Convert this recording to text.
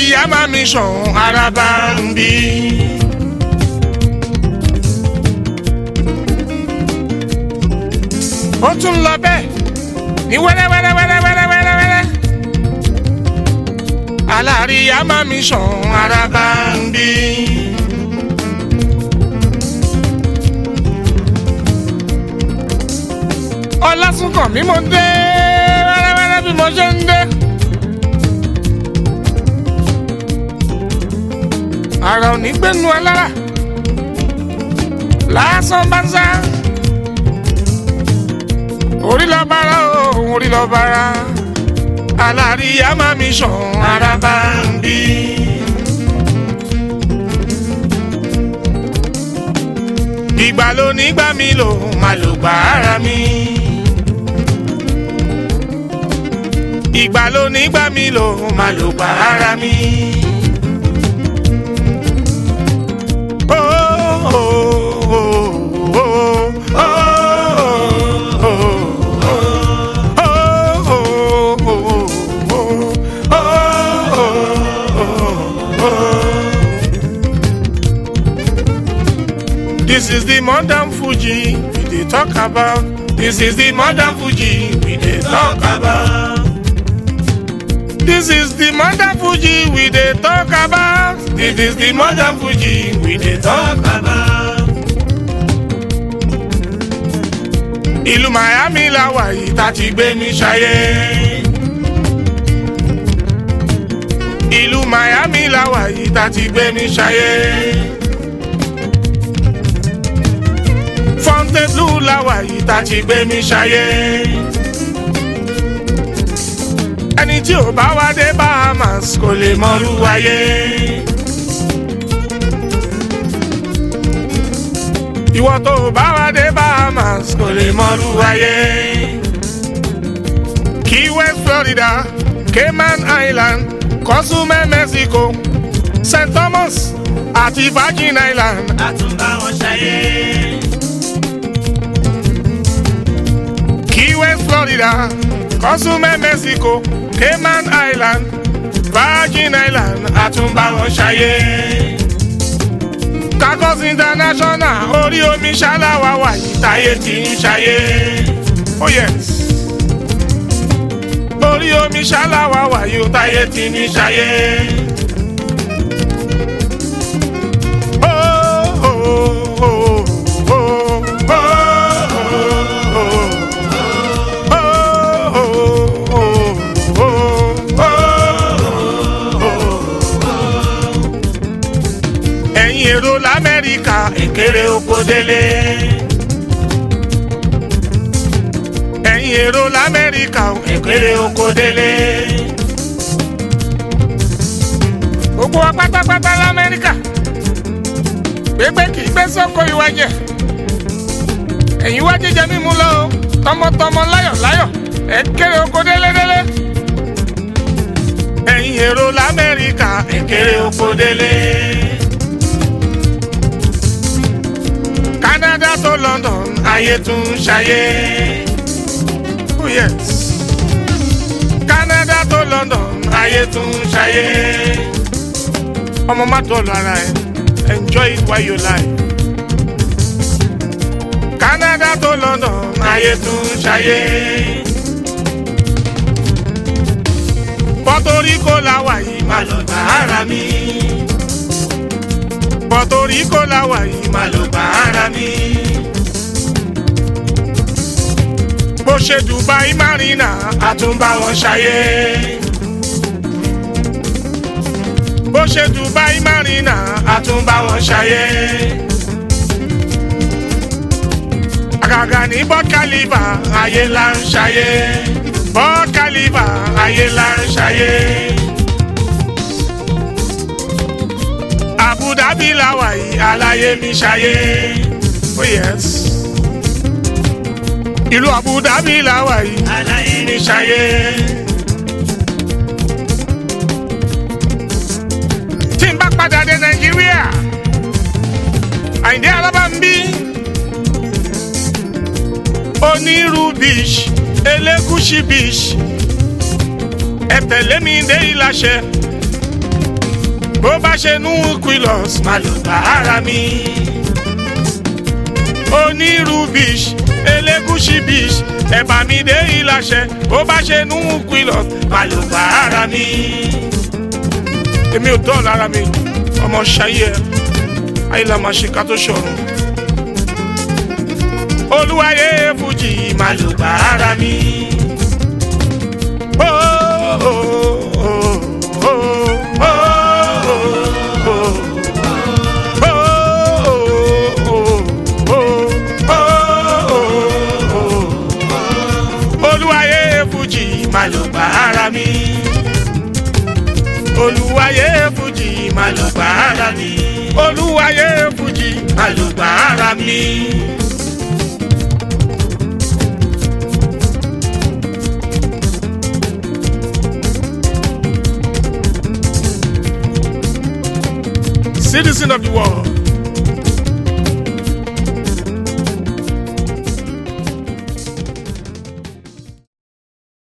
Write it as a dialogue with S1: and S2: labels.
S1: ìyá máa mi sàn araba ń bí. ó tún lọ bẹ́ẹ̀ ní wẹ́rẹ́wẹ́rẹ́wẹ́rẹ́wẹ́rẹ́wẹ́rẹ́. aláríyá máa mi sàn araba ń bí. ọlásùnkàn mi mo dé wẹ́rẹ́wẹ́rẹ́ bí mo ṣe ń dé. ara ò ní gbẹ́nu alára lásán bá ń sá orí lọ bára o orí lọ bára aláríyá máa mi sàn ara bá ń bí. ìgbà ló ní gbà mí lò máa lò gbà ara mi. ìgbà ló ní gbà mí lò máa lò gbà ara mi. Oh, oh, oh, oh, oh, oh, This is the modern Fuji we dey talk about. This is the modern Fuji we dey talk about. This is the modern Fuji we dey talk about. This is the modern Fuji we dey talk about. Ìlú Miami la wà yìí tá ti gbé mi ṣayé. Ìlú Miami la wà yìí tá ti gbé mi ṣayé. Fontainebleau la wà yìí tá ti gbé mi ṣayé. Ẹni tí ò bá wá dé Bahamas kò lè mọrú ayé. Ìwọ tó ò bá wá dé Bahamas kò lè mọrú ayé. Key West Florida, Cayman Island, Cozumel Mexico, St. Thomas àti Virgin Island.
S2: àtúnbá wọn ṣayé.
S1: Key West, Florida, Cozumel, Mexico, Cayman Island, Virgin Island, àtúnbáwọn ṣayé. Kakos International, orí omi ṣáláwá wà yìí táyé ti ń ṣayé. Oh yes. Orí omi ṣáláwá wà yìí táyé ti ń ṣayé. Oh, oh, oh, oh, oh, oh, oh. ẹ̀yin èrò lamẹ́ríkà èkéré oko délé. ẹ̀yin èrò lamẹ́ríkà èkéré oko délé. gbogbo wa pátápátá lamẹ́ríkà gbégbé kì í gbé sọ́kò ìwà jẹ ẹ̀yin wá jíjẹ mímu lọ o tọmọtọmọ láyọ̀ láyọ̀ èkéré oko délédélé. ẹ̀yin èrò lamẹ́ríkà èkéré oko délé. Canada to London ayé tún ṣayé. Oh yes. Canada to London ayé tún ṣayé. ọmọ má dọ̀lù ara ẹ̀ enjoy it while you lie. Canada to London ayé tún ṣayé. Puerto Rico la wà yìí má lọ gbà ara mi. Puerto Rico la wà yìí má lọ gbà ara mi. Bó ṣe Dubai Marina àtúnbá wọn ṣayé. Bó ṣe Dubai Marina àtúnbá wọn ṣayé. Àgàgà ní Burj Khalifa ayé là ń ṣayé. Burj Khalifa ayé là ń ṣayé. Abu Dhabi la wà yìí aláyé mi ṣayé. Oh yes. Ìlú Abu Dhabi la wà yìí aláyé mi ṣayé. Tí n bá padà dé Nàìjíríà, Àyìndé Alábàmbí, Onírú beach, Elégùṣì beach, ẹ tẹ̀lé mi dé Ìlàṣẹ bó bá ṣe nú quillos má ló bá ara mi. onírú bish elégùsì bish ẹ̀bà mi dé ìlàṣẹ bó bá ṣe nú quillos má ló bá ara mi. èmi ò dọ́ọ̀lù ara mi ọmọ ṣayé ẹ ayé la máa ṣe ká tó ṣọ̀run. olúwayé fújì má ló bá ara mi. Oh, oh, oh, oh, oh, oh, olúwayé fújì má ló bá ara mi olúwayé fújì má ló bá ara mi olúwayé fújì má ló bá ara mi. citizen of the world.